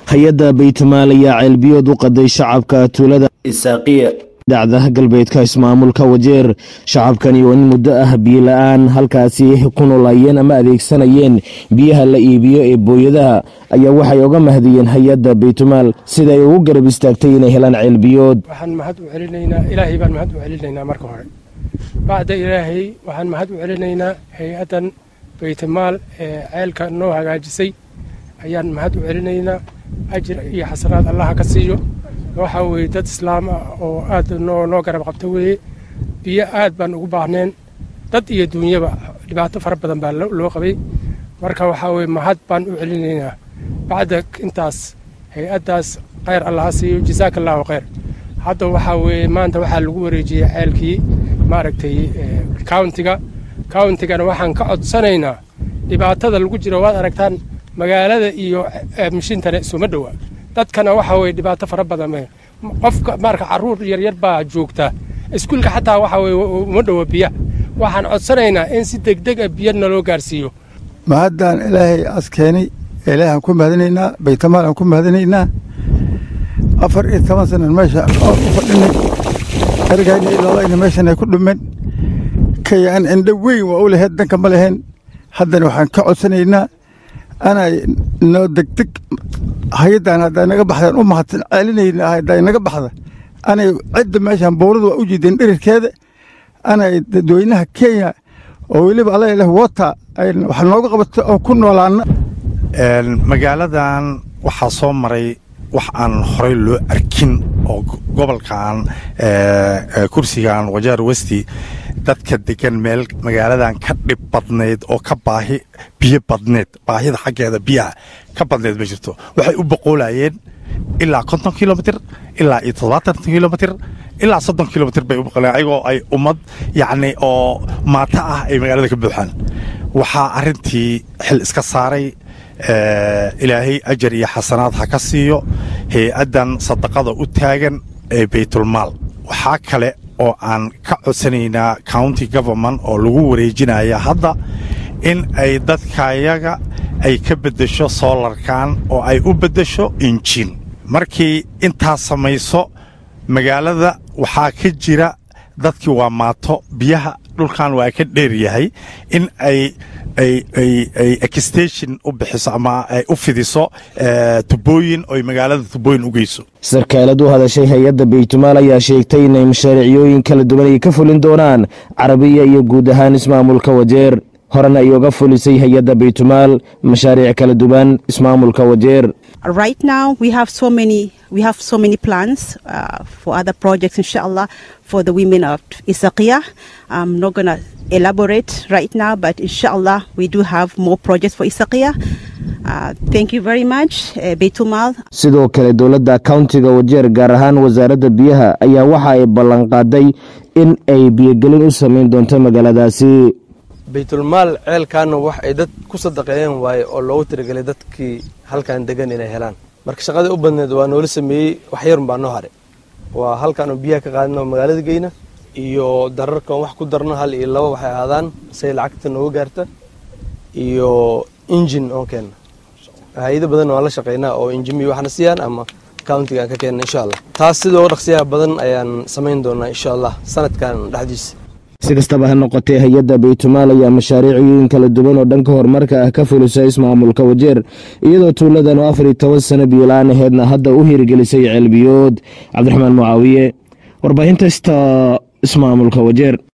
hay-adda baytumaal ayaa ceelbiyood u qaday shacabka tuulada isaaqiya dhacda galbeedka ismaamulka wajeer shacabkani oo in muddo ah biyo la-aan halkaasi ku noolaayeen ama adeegsanayeen biyaha la iibiyo ee booyadaha ayaa waxay oga mahdiyeen hay-adda baytumaal sida ay ugu garab istaagtay inay helaan ceelbiyood waxaan mahad u celinaynaa ilaahay baan mahad u celinaynaa marka hore bacda ilaahay waxaan mahad u celinaynaa hay-addan baytumaal ee ceelka noo hagaajisay ayaan mahad u celinaynaa ajir iyo xasanaad allaha ka siiyo waxaa weeye dad islaam ah oo aad noo noo garab qabta weeye biyo aad baan ugu baahneen dad iyo duunyaba dhibaato fara badan baa loo qabay marka waxaa weye mahad baan u celinaynaa bacda intaas hay-addaas khayr allaha siiyo jasaaka allahu khayr hadda waxaa weeye maanta waxaa lagu wareejiyey ceelkii maaragtay countiga countigana waxaan ka codsanaynaa dhibaatada lagu jiro waad aragtaan magaalada iyo mishintana isuma dhowa dadkana waxa weye dhibaato fara badan qofka marka caruur yaryar baa joogta iskuulka xataa waxa weye uma dhowa biyaha waxaan codsanaynaa in si degdeg a biyo naloo gaarsiiyo mahaddaan ilaahay askeenay ilaahaan ku mahadinaynaa baytamaal aan ku mahadinaynaa afar iyo toban sanan meesha u fadhinay ergayna iloolayna meeshan ay ku dhumeen kayaan indho weyn waa u laheyd danka ma lahayn haddana waxaan ka codsanaynaa anay noo degdeg hay-addan hadday naga baxdaan u mahadsan celinayna hadday naga baxda anay cidda meeshan bowlada waa u jiideen dhirirkeeda anay dadweynaha kenya oo weliba alla leh wota wax nooga qabato oo ku noolaana magaaladan waxaa soo maray wax aan horey loo arkin oo gobolkan kursigan wajaar westi dadka degan meel magaaladan ka dhib badnayd oo ka baahi biyo badneed baahida xaggeeda biyaha ka badneed ma jirto waxay u boqoolayeen ilaa konton kilomitr ilaa iyo toddobaatan kilomitr ilaa soddon kilomitr bay u boqolayeen ayagoo ay ummad yacni oo maata ah ay magaalada ka buuxaan waxaa arrintii xil iska saaray ilaahay ajar iyo xasanaad ha ka siiyo hay-addan sadaqada u taagan ee baytulmaal waxaa kale oo aan ka codsanaynaa county government oo lagu wareejinaya hadda in ay dadkayaga ay ka beddesho soolarkan oo ay u beddesho injin markii intaas samayso magaalada waxaa ka jira dadkii waa maato biyaha dhulkan waa ka dheer yahay in ay ay exstation u bixiso ama ay u fidiso tubooyin oy magaalada tubooyin u geyso sarkaalad u hadashay hay-adda baytumaal ayaa sheegtay inay mashaariiciyooyin kala duwan ay ka fulin doonaan carabiya iyo guud ahaan ismaamulka wajeer horena ay oga fulisay hay-adda baytumaal mashaariic kala duwan ismaamulka wajeer right now we have so many we have so many plans uh, for other projects inshallah for the women of Isaqiya I'm not going to elaborate right now but inshallah we do have more projects for Isaqiya uh, thank you very much uh, Baytumal sidoo kale dowladda countiga wajeer gaar ahaan wasaaradda biyaha ayaa waxa ay ballanqaaday in ay biyogelin u samayn doonto magaaladaasi baytulmaal ceelkaana wax ay dad ku sadaqeeyeen waaye oo loogu tiragelay dadkii halkan degan inay helaan marka shaqadii u badneed waa noola sameeyey wax yarun baa noo haray waa halkaan oo biyaha ka qaadino magaalada geyna iyo dararkan wax ku darno hal iyo laba waxay ahaadaan say lacagta nooga gaarta iyo injin oo keenna hay-ado badan waan la shaqeynaa oo injimi waxna siiyaan ama countiga aan ka keenna insha allah taas sidoo dhaqsiyaha badan ayaan samayn doonaa insha allah sanadkan dhexdiisa si kastaba ha noqotee hay-adda baytumaal ayaa mashaariiciyooyin kala duwan oo dhanka horumarka ah ka fulisa ismaamulka wajeer iyadoo tuuladan oo afar iyo toban sano biyola-aan aheedna hadda u hirgelisay ceelbiyood cabdiraxmaan mucaawiye warbaahinta ista ismaamulka wajeer